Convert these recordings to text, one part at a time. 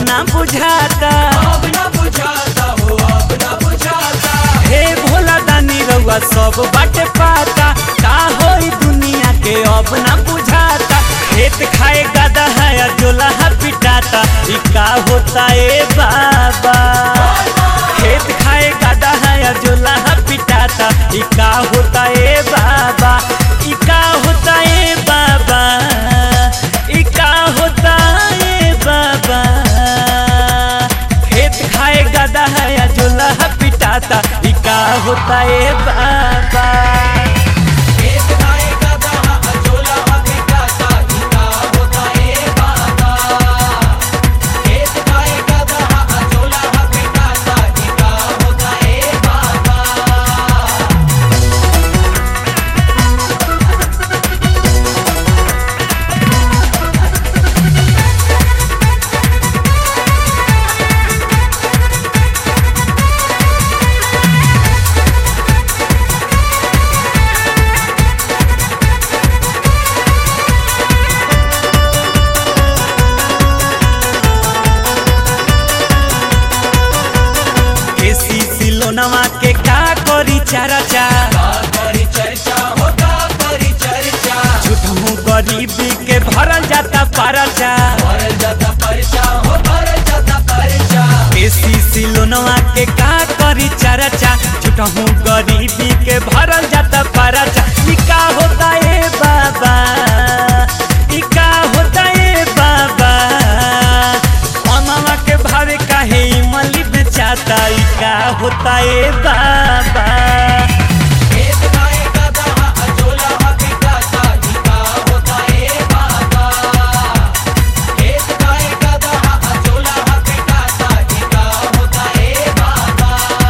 ना बुझाता अब न बुझाता हो अब न बुझाता हे भोला दानी रउआ सब बाटे पाता का होई दुनिया के अब ना बुझाता खेत खाए गदा है या जोला है पिटाता ई का होता ए बाबा खेत खाए गदा है या जोला है पिटाता ई का होता ए बाबा ई का होता ए बाबा ई का होता ए बाबा खेत खाए गदा है या जोला है पिटाता ई का होता ए बाबा खेत खाएगा दहा अजोला पिटाता गीता होता ए बाबा खेत खाएगा दहा अजोला पिटाता गीता होता ए बाबा एसी सिलोनवा के का करी चारा चा का करी चर्चा होता करी चर्चा झूठमू गरीबी के भरल जाता पारा चा भरल जाता परचा हो भरल जाता परचा एसी सिलोनवा के का करी चारा चा झूठमू गरीबी के भरल जाता पारा चा ई का होता ए बाबा ई का होता ए बाबा अनवा के भावे काहे इमली बेचाता ई का होता ए बाबा खेत खाएगा दहा अजोला पिटाता गीता होता ए बाबा खेत खाएगा दहा अजोला पिटाता गीता होता ए बाबा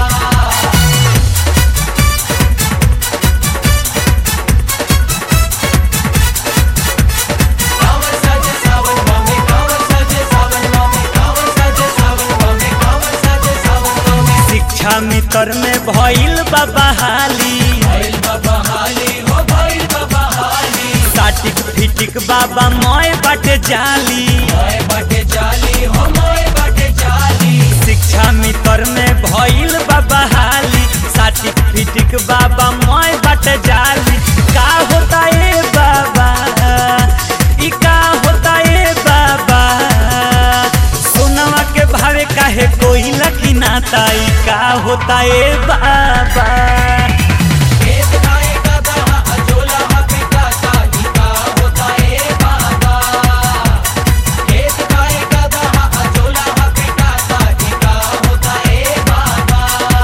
कावर साजे सावन मामे कावर साजे सावन मामे कावर साजे सावन मामे कावर साजे सावन मामे शिक्षा मित्र में भइल बाबा हाली भइल बाबा हाली हो भइल बाबा हाली साटिक फिटिक बाबा मोय बाटे जाली मोए बाटे जाली हो मोए बाटे जाली शिक्षा मित्र में भइल बाबा हाली साटिक फिटिक बाबा मोय बाटे जाली का होता ए बाबा ई का होता ए बाबा सोनवा के भावे काहे कोई लकी नाता ई का होता ए बाबा खेत खाएगा दहा अजोला पिटाता गीता होता ए बाबा खेत खाएगा दहा अजोला पिटाता गीता होता ए बाबा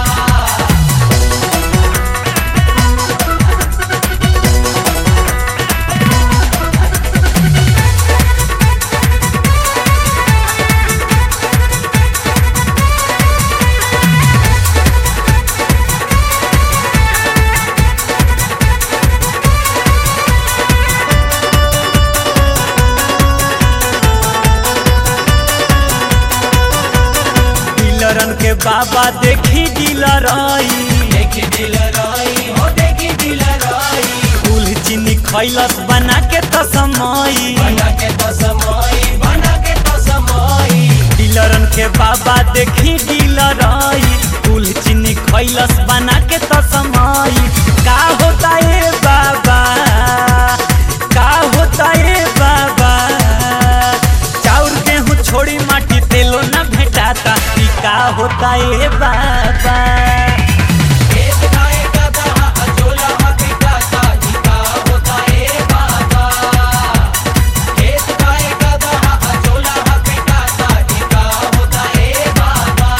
डीलरन के बाबा देखी डीलर आई देखी दिलराई हो देखी दिलराई फूल चीनी खैलस बना के तो समय बना के तो समाई बना के तो समाई डीलरन के बाबा देखी डीलर आई फूल चीनी खैलस बना के तो समय का होता ए बाबा का होता ए बाबा चाउर गेहूं छोड़ी माटी तेलो न भेटाता ई का होता ए बाबा खेत खाएगा दहा अजोला पिटाता गीता होता ए बाबा खेत खाएगा दहा अजोला पिटाता गीता होता ए बाबा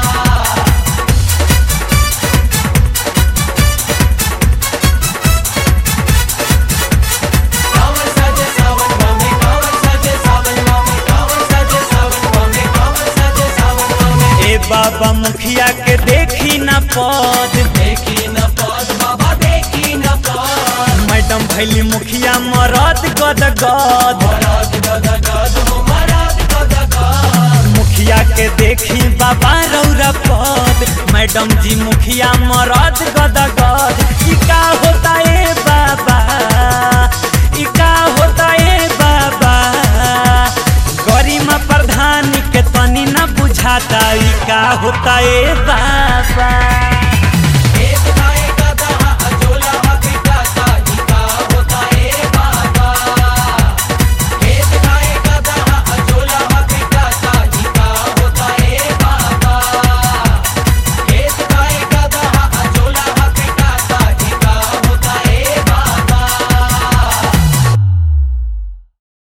कावर साजे सावन मामे कावर साजे सावन मामे कावर साजे सावन मामे कावर साजे सावन मामे ए बाबा मुखिया के देखी न पद देखी न पद बाबा देखी न पद मैडम भैली मुखिया मरद गद गद मराद गद गद हो मराद गद गद मुखिया के देखी बाबा रौरा पद मैडम जी मुखिया मरद गद गद ई का होता ए बाबा ई का होता ए बाबा गरिमा प्रधान के तनी बुझाता ई का होता ए बाबा